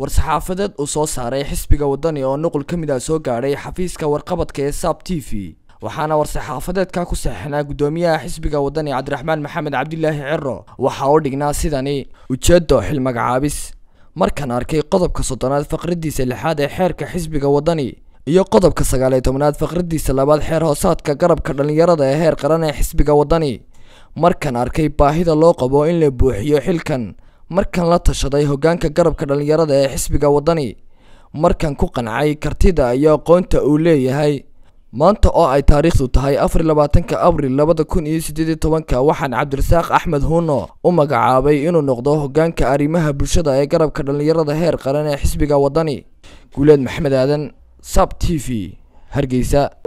war-saxaafadeed uu soo saaray xisbiga wadani oo nuqul ka mid ah soo gaadhay xafiiska warqabadka ee saab t v waxaana war-saxaafadeedka ku saxinaa guddoomiyaha xisbiga wadani cabdiraxmaan maxamed cabdilaahi ciro waxa uu dhignaa sidani ujeedo xil magacaabis markaan arkay qodobka soddonaad faqradiisa lixaad ee xeerka xisbiga wadani iyo qodobka sagaal iyo tobnaad faqradiisa labaad xeer hoosaadka garabka dhallinyarada ee heer qaran ee xisbiga wadani markaan arkay baahida loo qabo in la buuxiyo xilkan markaan la tashaday hoggaanka garabka dhallinyarada ee xisbiga wadani markaan ku qancay kartida iyo aqoonta uu leeyahay maanta oo ay taariikhdu tahay afar iyo labaatanka abril labada kun iyo siddeed iyo tobanka waxaan cabdirasaaq axmed huuno u magacaabay inuu noqdo hoggaanka arrimaha bulshada ee garabka dhallinyarada heer qaran ee xisbiga wadani guuleed maxamed aadan sab t v hargeysa